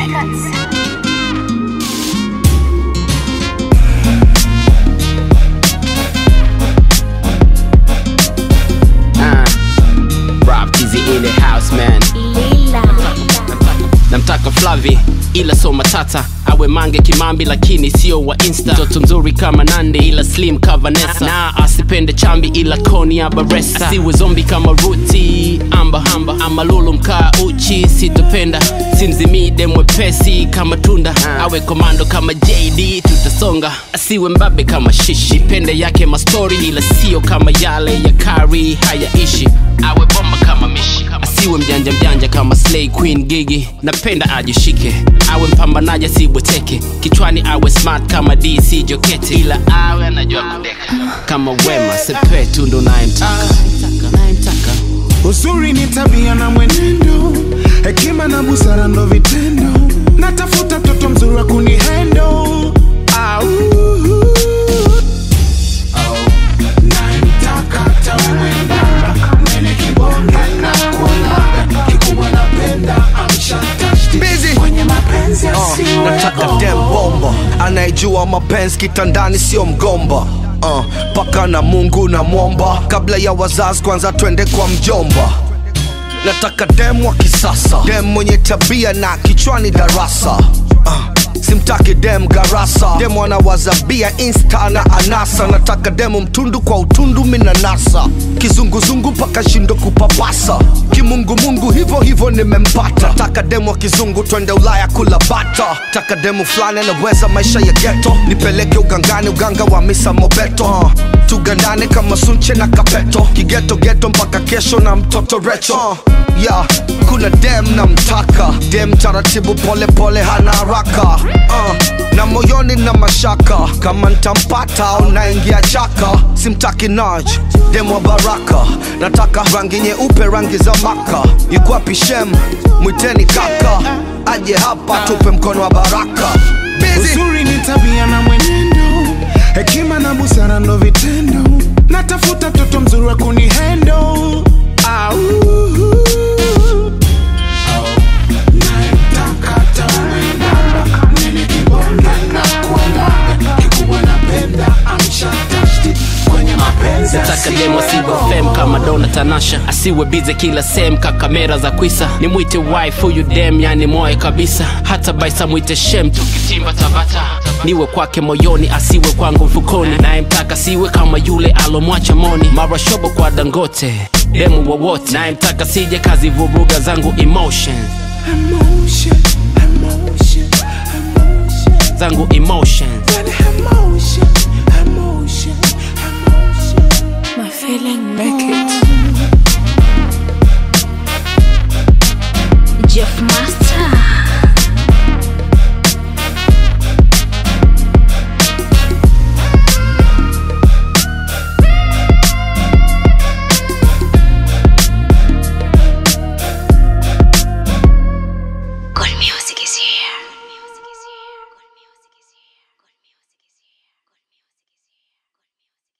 Uh, Rob Tizzy in the house man namtaka Flavi ila so matata awe mange kimambi lakini sio wa insta mtoto mzuri kama nandi ila slim ka Vanessa na asipende chambi ila koni ya baresa asiwe zombi kama ruti amba hamba ama lulu mkaa uchi sitopenda simzimide mwepesi kama tunda awe komando kama jd tutasonga asiwe mbabe kama shishi pende yake mastori ila sio kama yale ya kari hayaishi awe bomba kama mishi asiwe mjanja mjanja kama slay queen gigi napenda ajishike awe mpambanaji asibweteke kichwani awe smart kama dc joketi ila awe anajua kudeka kama wema sepetu ndo nayemtaka nayemtaka Uzuri ni tabia na mwenendo, hekima na busara ndo vitendo. Natafuta mtoto mzuri wa kunihendo. Au. Namtaka tamuenda, mwenye kibonge na kuona, kikubwa napenda, amshatashti. Busy. Kwenye mapenzi asiwe nataka dem bomba anayejua mapenzi kitandani sio mgomba uh, paka na mungu na mwomba kabla ya wazazi kwanza twende kwa mjomba nataka dem wa kisasa dem mwenye tabia na kichwani darasa uh, simtaki dem garasa dem anawazabia insta na anasa nataka demu mtundu kwa utundu minanasa kizunguzungu mpaka shindo kupapasa kimungumungu hivyo hivyo nimempata taka demu wa kizungu twende ulaya kula bata taka demu fulani anaweza maisha ya geto nipeleke ugangani uganga wa misa mobeto uh, tugandane kama sunche na kapeto kigeto geto mpaka kesho na mtoto recho uh, yeah, kuna dem na mtaka dem taratibu pole pole hana haraka uh, na moyoni na mashaka kama ntampata au naingia chaka simtaki naj dem wa baraka nataka rangi nyeupe rangi za maka ikwapi shem mwiteni kaka aje hapa tupe mkono wa baraka Busy. Uzuri ni tabia na mwenendo, hekima na busara ndo vitendo. Natafuta mtoto mzuri wa kunihendo. Au. Namtaka tamuenda, mwenye kibonge na kuona, kikubwa napenda, amshatashti. Kwenye mapenzi nataka demo asiwe fem kama dona tanasha asiwe bize kila sem ka kamera za kwisa nimwite wife huyu dem yani moe kabisa hata baisa mwite shem tukitimba tabata niwe kwake moyoni asiwe kwangu mfukoni naye mtaka siwe kama yule alomwacha moni mara shobo kwa dangote demu wowote naye mtaka sije kazi vuruga zangu emotion Emotion, emotion, emotion, zangu emotion emotion, emotion, emotion. My feeling make it.